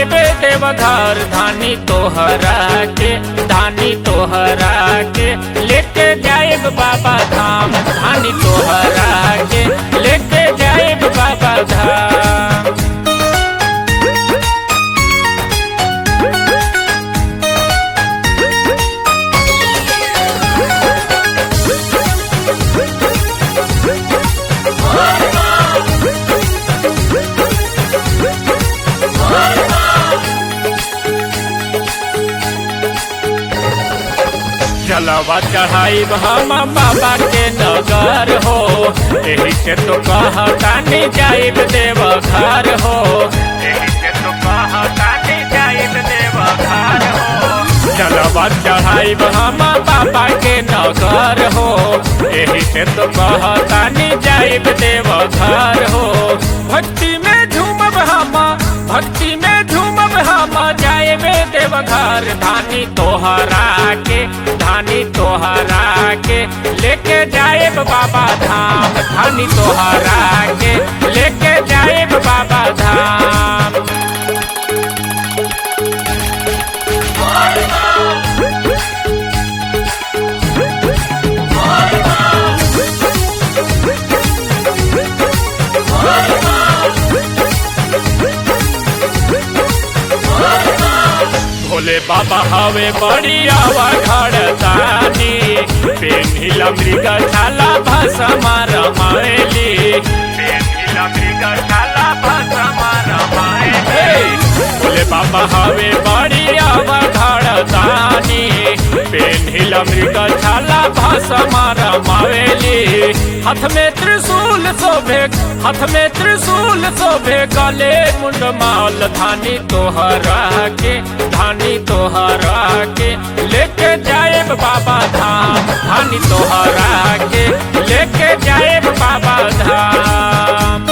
जाएबे देवघर धानी तोहरा के धानी तोहरा के लेके जाएब बाबा धाम धानी तोहरा के लेके जाएब बाबा धाम जलवा चढ़ाई हम बाबा के नगर हो यही से तो कहतानी जाइब देव घर हो यही से तो कहतानी जाइब देव घर हो जलवा चढ़ाई हम बाबा के नगर हो यही से तो कहतानी जाइब देव घर हो भक्ति में झूमब हम भक्ति में झूमब हम जाएबे देवघर धानी तोहरा के धानी तोहरा के लेके जाएब बाबा धाम धानी तोहरा के लेके जाएब बाबा धाम भोले बाबा हवे बड़िया घड़तानी पेन्हिला मृग छाला भसमा रमाएली पेन्हिला मृग छाला भसमा रमाएली भोले बाबा हवे बड़िया घड़तानी पेन्हिला मृग छाला भसमा रमाएली हाथ में त्रिशूल शोभे हाथ में त्रिशूल शोभे गले मुंड माल धानी तोहरा के धानी तोहरा के लेके जाएब बाबा धाम धानी तोहरा के लेके जाएब बाबा धाम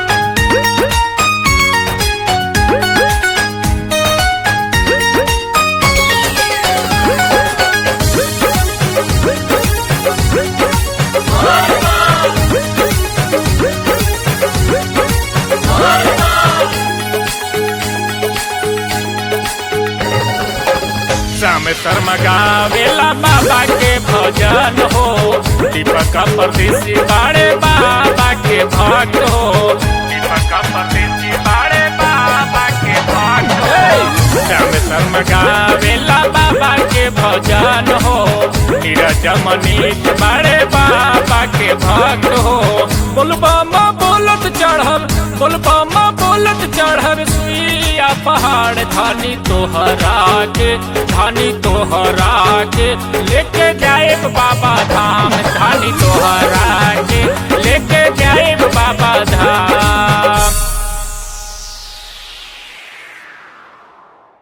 श्याम शर्मा गावेला बाबा के भजन हो दीपक परदेसी बाड़े बाबा के भक्त हो दीपक परदेसी बाड़े बाबा के भक्त हो श्याम शर्मा गावेला बाबा के भजन हो नीरज मनीष बाड़े बाबा के भक्त हो बोलबा बोलत चढ़ब बोलबा बोलत चढ़ब सुइया पहाड़ धानी तोहरा के धानी तोहरा के लेके जाए बाबा